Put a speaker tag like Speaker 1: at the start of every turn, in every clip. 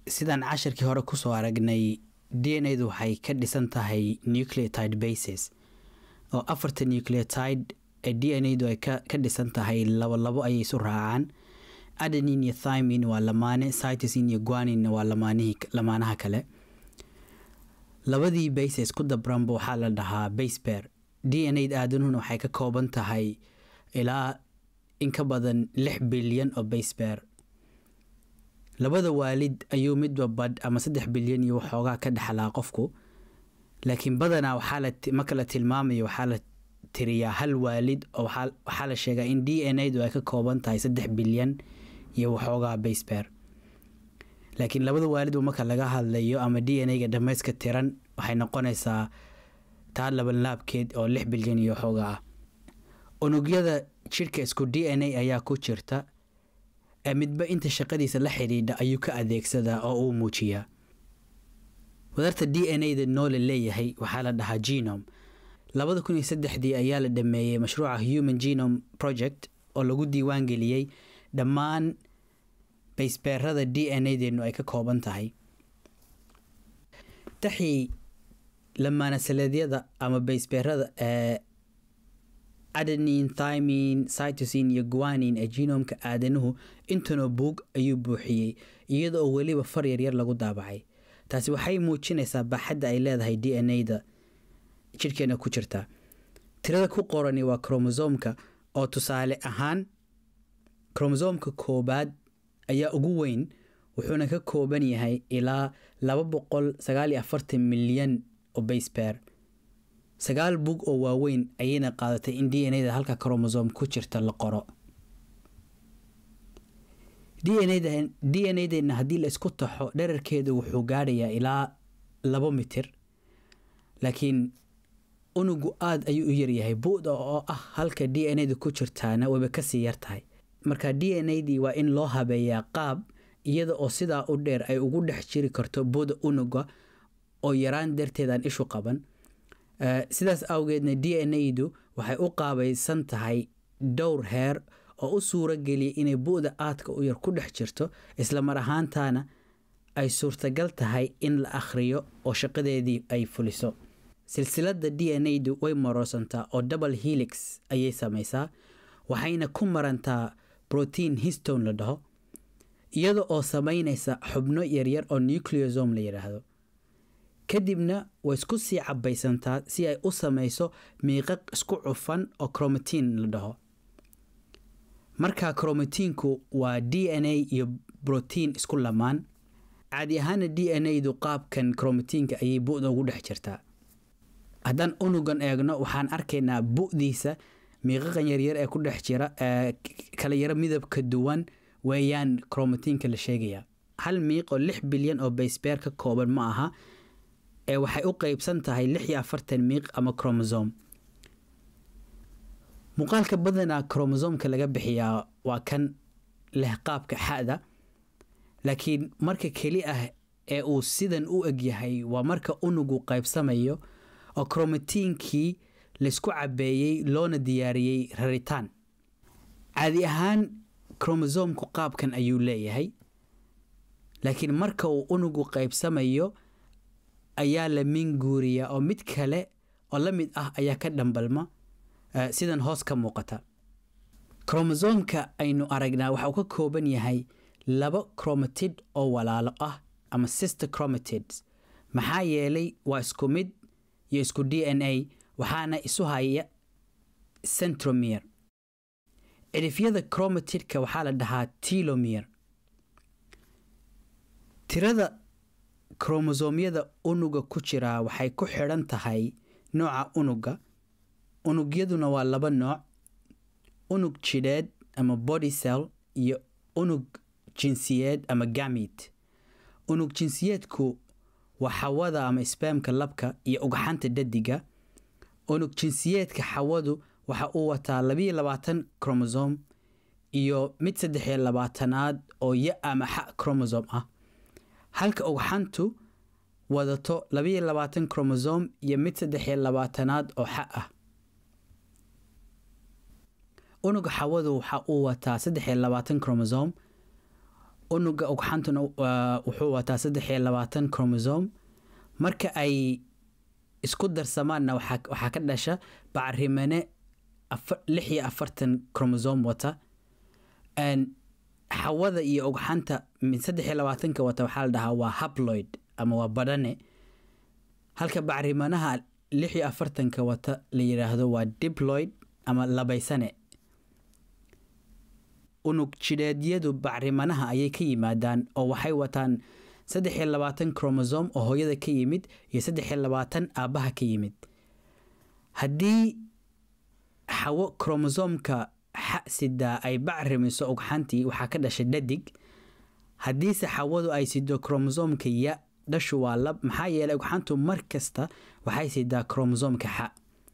Speaker 1: sidaan cashirkii hore kusoo aragnay d n a du waxay ka dhisan tahay nucleotide bases oo afarta nucleotide ee d n a du ay ka dhisan tahay labo labo ayay isu raacaan adenin iyo thymin waa lamaane cytosin iyo guanin waa lamaanihii lamaanaha kale labadii bases ku dabranba waxaa la dhahaa basebear d n a aadanuhuna waxay ka kooban tahay ilaa in ka badan lix bilyan oo basebear labada waalid ayuu midba badh ama saddex bilyan iyo waxoogaa ka dhexlaa qofku laakiin badanaa marka la tilmaamayo waxaa la tiriyaa hal waalid oo waxaa la sheegaa in d n a du ay ka kooban tahay saddex bilyan iyo waxoogaa basebear laakiin labada waalidba marka laga hadlayo ama d n a-ga dhammayska tiran waxay noqonaysaa taa labanlaabkeed oo lix bilyan iyo waxoogaa ah unugyada jidhka isku d n a ayaa ku jirta ee midba inta shaqadiisa la xidhiidha ayuu ka adeegsadaa oo uu muujiyaa wadarta d n a da noole leeyahay waxaa la dhahaa genome labada kun iyo saddexdii ayaa la dhameeyey mashruuca human genome project oo lagu diiwaan geliyey dhammaan baysbeerada d n a deenu ay ka kooban tahay taxii lamaanasaleedyada ama baysbeerada ee adenin thymin cytosin iyo guanin ee genomka aadanuhu intuna buug ayuu buuxiyey iyada oo weliba far yaryar lagu daabacay taasi waxay muujinaysaa baaxadda ay leedahay d n a da jidhkeena ku jirta tirada ku qorani waa kromosomka oo tusaale ahaan kromosomka koobaad ayaa ugu weyn wuxuuna ka kooban yahay ilaa laba boqol sagaal iyo afartan milyan oo basebear sagaal bug oo waaweyn ayayna qaadatay in d n a da halka kromosom ku jirta la qoro d n a deena haddii la isku taxo dherarkeedu wuxuu gaadhayaa ilaa labo mitir laakiin unugu aada ayuu u yaryahay bu'da oo ah halka d n a da ku jirtaana wayba kasii yartahay marka d n a dii waa in loo habeeyaa qaab iyada oo sidaa u dheer ay ugu dhex jiri karto bu'da unuga oo yaraan darteedaan ishu qaban sidaas awgeedna d n a du waxay u qaabaysan tahay dhowr heer oo u suuro geliya inay bu'da aadka u yar ku dhex jirto isla mar ahaantaana ay suurtagal tahay in la akhriyo oo shaqadeedii ay fuliso silsilada d n a du way maroosantaa oo double helix ayay samaysaa waxayna ku marantaa brotein histone la dhaho iyada oo samaynaysa xubno yaryar oo nucleosome la yidhaahdo kadibna way isku sii cabaysantaa si ay u samayso miiqaq isku cufan oo cromatin la dhaho markaa cromatiinku waa d n a iyo brotiin isku lamaan caadi ahaana d n a du qaabkan cromatiinka ayay bu'da ugu dhex jirtaa haddaan unugan eegno waxaan arkaynaa bu'diisa miiqaqan yaryar ee ku dhex jira ee kala yaro midabka duwan weeyaan cromatiinka la sheegayaa hal miiq oo lix bilyan oo basebear ka kooban ma aha ee waxay u qeybsan tahay lix iyo afartan miiq ama cromosome muuqaalka badanaa cromosomka laga bixiyaa waa kan leh qaabka xa'da laakiin marka keli ah ee uu sidan u egyahay waa marka unugu qaybsamayo oo cromatiinkii laysku cabeeyey loona diyaariyey raritaan caadi ahaan cromosomku qaabkan ayuu leeyahay laakiin marka uu unugu qaybsamayo ayaa la minguuriyaa oo mid kale oo la mid ah ayaa ka dhambalma sidan hoos ka muuqata kromosomka aynu aragnaa waxa uu ka kooban yahay laba cromatid oo walaalo ah ama sister chromatids maxaa yeelay waa isku mid iyo isku d n a waxaana isu haya centromere cidhifyada chromatidka waxaa la dhahaa tilomere tirada kromosomyada unuga ku jiraa waxay ku xidhan tahay nooca unuga unugyaduna waa laba nooc unug jidheed ama body cell iyo unug jinsiyeed ama gamit unug jinsiyeedku waa xawada ama sbamka labka iyo ugxanta dadiga unug jinsiyeedka xawadu waxa uu wataa labiyo labaatan kromosom iyo mid saddexiyo labaatanaad oo ya ama xa kromosom ah halka ugxantu wadato labiyo labaatan kromosom iyo mid saddexiyo labaatanaad oo xa ah unuga xawadu waxa uu wataa saddexiyo labaatan kromosom unuga ugxantuna wuxuu wataa saddex iyo labaatan chromosome marka ay isku darsamaanna waxaa ka dhasha bacrimane lix iyo afartan chromosome wata xawada iyo ugxanta saddex iyo labaatanka wata waxaa la dhahaa waa habloid ama waa badhane halka bacrimanaha lix iyo afartanka wata la yidhaahdo waa diploid ama labaysane unug jidheedyadu bacrimanaha ayay ka yimaadaan oo waxay wataan saddex iyo labaatan chromosome oo hooyada ka yimid iyo saddex iyo labaatan aabbaha ka yimid haddii xawo chromosomka xa sidaa ay bacrimiso ugxantii waxaa ka dhashay dhadig haddiise xawadu ay sido chromosomka ya dhashu waa lab maxaa yeelay ugxantu mar kasta waxay sidaa chromosomka xa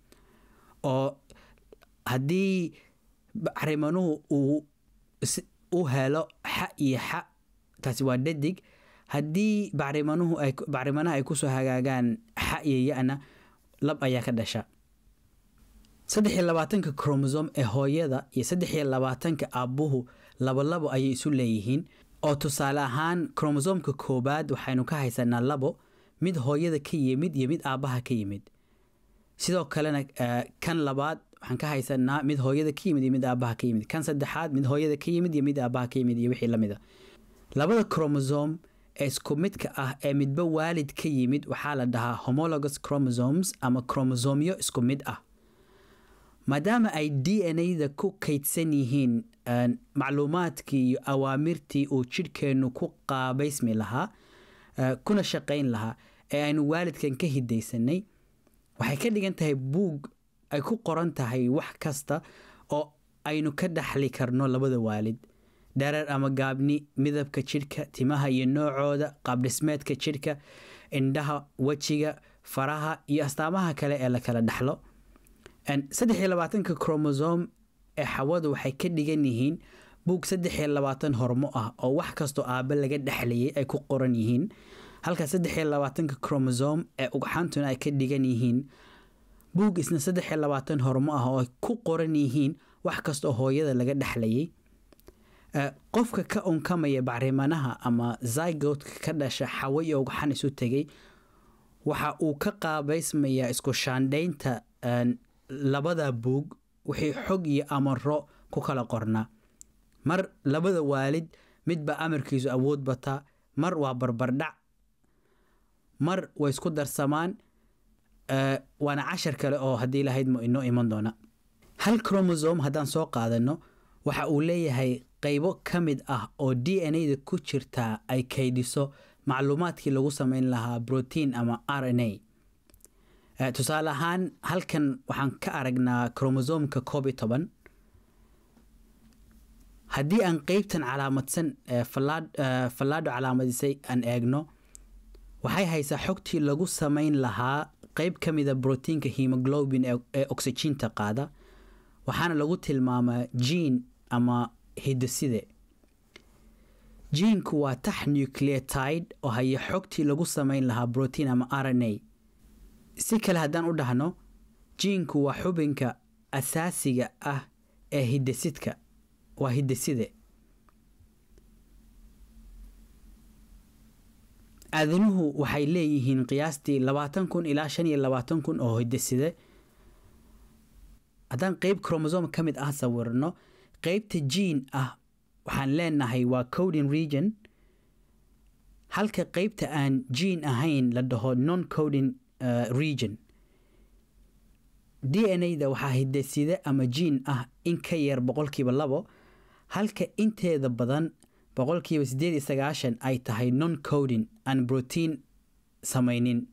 Speaker 1: oo haddii bacrimanuhu uu u helo xa iyo xa taasi waa dhadig haddii bacrimanuhu ay bacrimanaha ay kusoo hagaagaan xa iyo ya-na lab ayaa ka dhasha saddex iyo labaatanka chromosome ee hooyada iyo saddex iyo labaatanka aabbuhu labolabo ayay isu leeyihiin oo tusaale ahaan chromosomka koobaad waxaynu ka haysanaa labo mid hooyada ka yimid iyo mid aabbaha ka yimid sidoo kalena kan labaad waxaan ka haysanaa mid hooyada ka yimid iyo mid aabbaha ka yimid kan saddexaad mid hooyada ka yimid iyo mid aabbaha ka yimid iyo wixii lamid a labada chromosome ee isku midka ah ee midba waalid ka yimid waxaa la dhahaa homologous chromosomes ama chromosomyo isku mid ah maadaama ay d n a-da ku kaydsan yihiin macluumaadkii iyo awaamirtii uu jidhkeennu ku qaabaysmi lahaa kuna shaqayn lahaa ee aynu waalidkan ka hidaysanay waxay ka dhigan tahay buug ay ku qoran tahay wax kasta oo aynu ka dhaxli karno labada waalid dhereer ama gaabni midabka jidhka timaha iyo noocooda qaabdhismeedka jidhka indhaha wejiga faraha iyo astaamaha kale ee la kala dhaxlo saddex iyo labaatanka chromosome ee xawadu waxay ka dhigan yihiin buug saddex iyo labaatan hormo ah oo wax kastoo aabe laga dhexlayay ay ku qoran yihiin halka saddex iyo labaatanka chromosome ee ugxantuna ay ka dhigan yihiin buug isna saddex iyo labaatan hormo ah oo ay ku qoran yihiin wax kastaoo hooyada laga dhexlayay qofka ka unkamaya bacrimanaha ama zygotka ka dhasha xawo iyo ugxan isu tegay waxa uu ka qaabaysmayaa isku shaandhaynta labada buug wixii xog iyo amaro ku kala qornaa mar labada waalid midba amarkiisu awood bataa mar waa barbardhac mar way isku darsamaan waana cashar kale oo haddii lahayd inoo iman doona hal chromosome haddaan soo qaadano waxa uu leeyahay qaybo ka mid ah oo d n a-da ku jirtaa ay kaydiso macluumaadkii lagu sameyn lahaa brotiin ama r n a tusaale ahaan halkan waxaan ka aragnaa chromosomka koob iyo toban haddii aan qeybtan calaamadsan fallaadho calaamadisay aan eegno waxay haysaa xogtii lagu sameyn lahaa qeyb ka mida brotiinka hemoglobin ee oxygiinta qaada waxaana lagu tilmaamaa jiin ama hidoside jiinku waa tax nucleotide oo haya xogtii lagu sameyn lahaa brotiin ama r n a si kale haddaan u dhahno jiinku waa xubinka asaasiga ah ee hidasidka waa hidaside aadanuhu waxay leeyihiin qiyaastii labaatan kun ilaa shan iyo labaatan kun oo hidaside haddaan qeyb chromosome ka mid ah sawirno qeybta jiin ah waxaan leenahay waa coding region halka qeybta aan jiin ahayn la dhaho non coding region d n a-da waxaa hidaside ama jiin ah in ka yar boqolkiiba labo halka inteeda badan boqolkiiba siddeed iyo sagaashan ay tahay non coding aan brotiin samaynin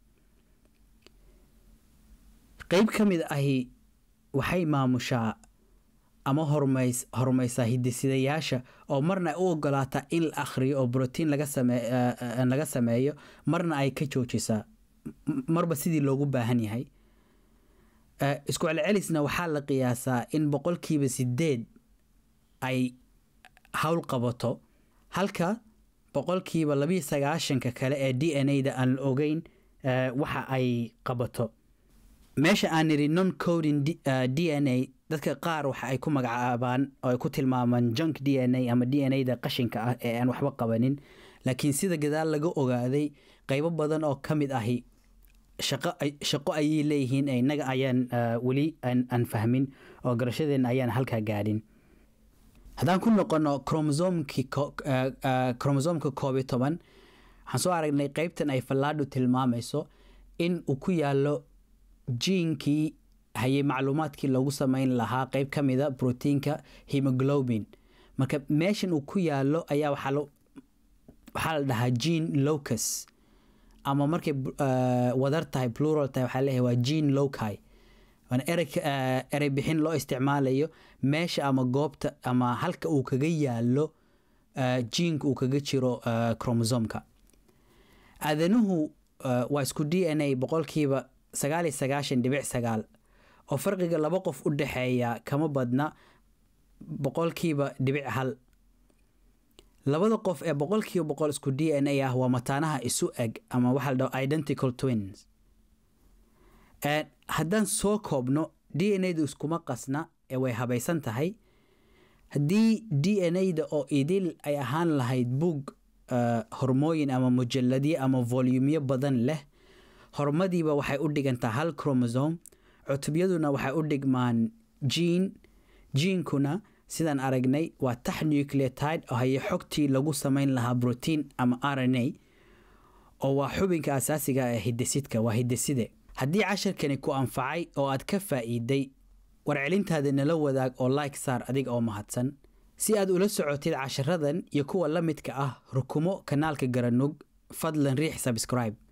Speaker 1: qeyb ka mid ahi waxay maamushaa ama hormays horumaysaa hidisidayaasha oo marna ay u ogolaataa in la akhriyo oo brotiin laga same laga sameeyo marna ay ka joojisaa marba sidii loogu baahan yahay isku celcelisna waxaa la qiyaasaa in boqolkiiba sideed ay howl qabato halka boqolkiiba labiyo sagaashanka kale ee d n a-da aan la ogeyn waxa ay qabato meesha aan nidhi non coding d n a dadka qaar waxa ay ku magacaabaan oo ay ku tilmaamaan junk d n a ama d n a da qashinka ah ee aan waxba qabanin laakiin sida gadaal laga ogaaday qeybo badan oo ka mid ahi shaqo ayay leeyihiin innaga ayaan weli aan fahmin oo garashadeena ayaan halkaa gaadhin haddaan ku noqono kromosomka koob iyo toban waxaan soo aragnay qeybtan ay fallaadhu tilmaamayso in uu ku yaalo jiinkii hayay macluumaadkii loogu sameyn lahaa qeyb ka mida brotiinka hemoglobin marka meeshan uu ku yaalo ayaa waxaa la dhahaa gene locus ama markay wadar tahay plural tahay waxaa leeyahay waa gene loci erey bixin loo isticmaalayo meesha ama goobta ama halka uu kaga yaalo jiinka uu kaga jiro kromosomka aadanuhu waa isku d n a boqolkiiba sagaal iyo sagaashan dhibic sagaal oo farqiga laba qof u dhexeeya kama badna boqolkiiba dhibic hal labada qof ee boqolkiiba boqol isku d n a ah waa mataanaha isu eg ama waxaa la dhaho identical twins haddaan soo koobno d n a du iskuma qasna ee way habaysan tahay haddii d n a da oo idil ay ahaan lahayd buug hormooyin ama mujalladyo ama volumyo badan leh hormadiiba waxay u dhigantaa hal cromosome cutubyaduna waxay u dhigmaan jiin jiinkuna sidaan aragnay waa tax nucleotide oo haye xogtii lagu sameyn lahaa brotiin ama r n a oo waa xubinka asaasiga ee hidasidka waa hidaside haddii casharkani ku anfacay oo aad ka faa'iiday warcelintaada nala wadaag oo like saar adiga oo mahadsan si aad ula socotid casharadan iyo kuwa la midka ah rukumo kanaalka garanug fadlan riix subscribe